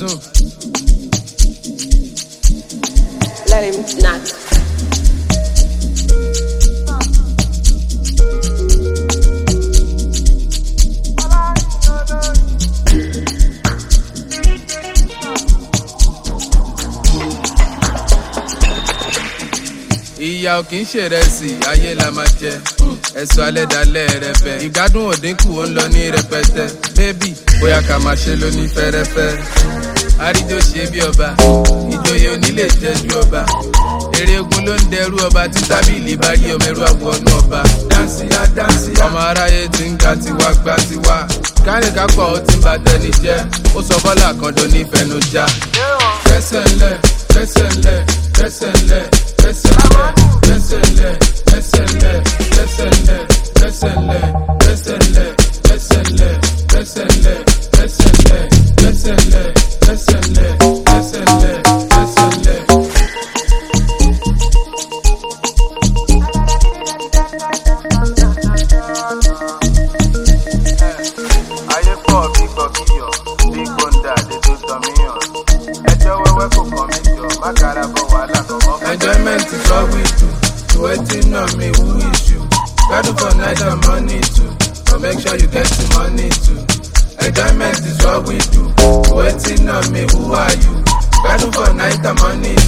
soon. Let him knock. ìyá ò kì í ṣèrẹsì ayé la máa jẹ ẹ̀sọ́ alẹ́ dalẹ́ rẹ bẹ̀ ìgbádùn òdínkù ó ń lọ ní rẹpẹtẹ bébì bóyá ká máa ṣe lóní fẹ́rẹ́fẹ́ àríjó ṣe bí ọba ìjòyè onílé jẹ́jú ọba eré ogun ló ń dẹrú ọba tí tábìlì bá rí ọmọ ẹrú àwọnú ọba dáǹsì á dáǹsì á ọmọ aráyé ti ń ga tiwa gba tiwa kárìnká pọ̀ ó ti ń ba tẹni jẹ́ ó sọ bọ́lá kan tó nífẹ̀ẹ́nu já fẹsẹ̀ ńlẹ̀ fẹsẹ̀ ńlẹ̀ fẹsẹ̀ ńlẹ̀ fẹsẹ̀ ńlẹ̀ fẹsẹ̀ ńlẹ̀ fẹsẹ̀ ńlẹ̀ fẹsẹ̀ ńlẹ̀ fẹsẹ̀ ńlẹ̀ fẹsẹ̀ ńlẹ̀ fẹsẹ̀ ńlẹ̀ fẹsẹ̀ ńlẹ̀ fẹsẹ̀ ńlẹ̀ fẹsẹ̀ ńlẹ̀ fẹsẹ̀ ńlẹ̀ fẹsẹ̀ ńlẹ̀ fẹsẹ̀ ńlẹ̀. ayé pọ̀ bí gbọ̀kíyọ̀ bí gbọ̀ǹda lèdò dọ̀míyàn ẹjọ́ wẹ́wẹ́ kò kàn mí jọ má kára bọ̀ wàhálà kọ̀ọ̀kan fún Enjoyment is what we do. Waiting on me, who is you? Battle for night and money too. But make sure you get the money too. Enjoyment is what we do. Waiting on me, who are you? Battle for night and money